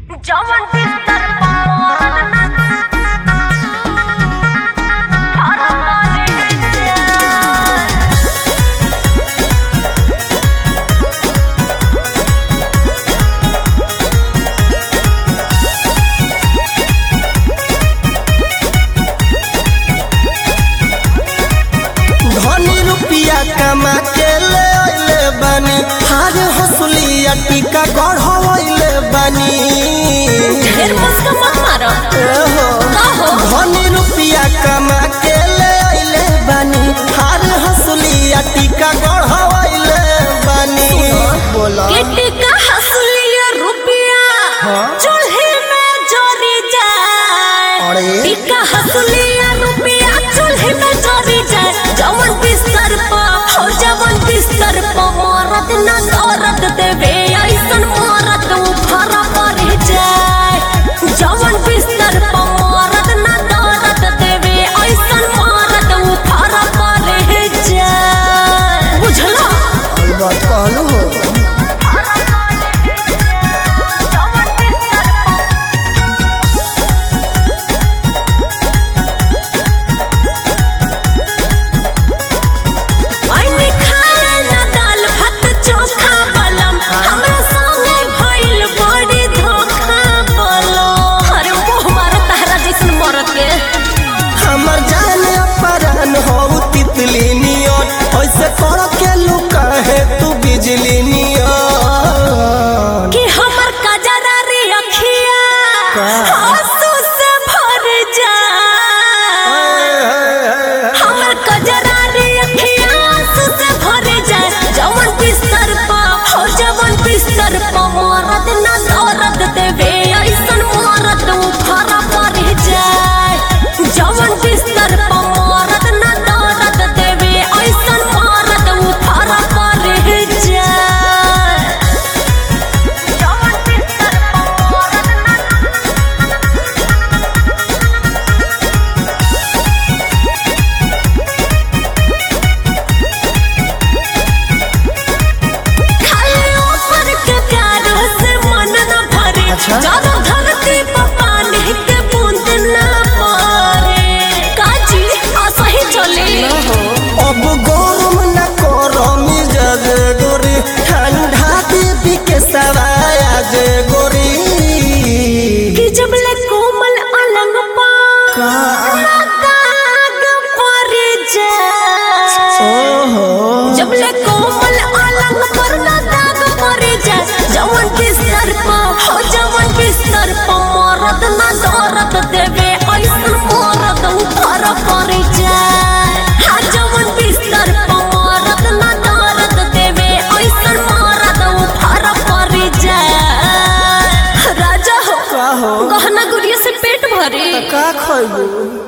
जवन बिस्तर पर धनी रुपिया कमा के ले अइले बानी हार हसुलिया टीका गढ़वइले बानी ढेर मुस्का मत मारो एहो, कहो धनी रुपिया कमा के ले अइले बानी हार हसुलिया टीका गढ़वइले बानी बोला किटी का हसुलिया रुपया हाँ? चूल्हे में जोरी जाए अरे? टिका हसुलिया रुपया चूल्हे में जोरी जाए जवन बिस्तर पर हो जवन बिस्तर पर मरद ना औरत देवे ऐसन मरद उफर पर जाए जवन बिस्तर पर मरद ना औरत देवे ऐसन मरद उफर पर जाए बुझला अलबत कहलू हो आइने खाए ना दाल भात चोखा बलम हमरा संगे भइल बड़ी धोखा बलम अरे मोह मारो तारा जैसन मरत के हमर जान अपरान हो तितली नियन ऐसे कर के लुका है तू बिजली नियन कि हमर कजरा रे अखिया का? आंसू से भर जाए हमर कजरा रे अखिया आंसू से भर जाए जवन बिस्तर पा हो जवन बिस्तर पा मरद ना औरत देवे ऐसन मरद उफर पर जाए जवन बिस्तर पा मरद ना औरत देवे ऐसन मरद उफर पर जाए जवन बिस्तर पा मरद ना खाली ऊपर के प्यार से मन न भरे अच्छा? ज्यादा धरती पर पानी के बूंद न पड़े काजी असही चले अब गरम न करमी जग गोरी ठंडा देवी के सवाया जे गोरी कि जब ले कोमल अलंग पा का? दाग पर जाए ओहो जब ले कोमल अलंग पर ना दाग पर जाए जवन बिस्तर पर हो जवन बिस्तर पर मरद ना दौरत देवे ऐसन मरद ऊपर पर जाए हा जवन बिस्तर पर मरद ना दौरत देवे ऐसन मरद ऊपर पर जाए राजा हो का हो गहना गुड़िया से पेट भरे का खइबू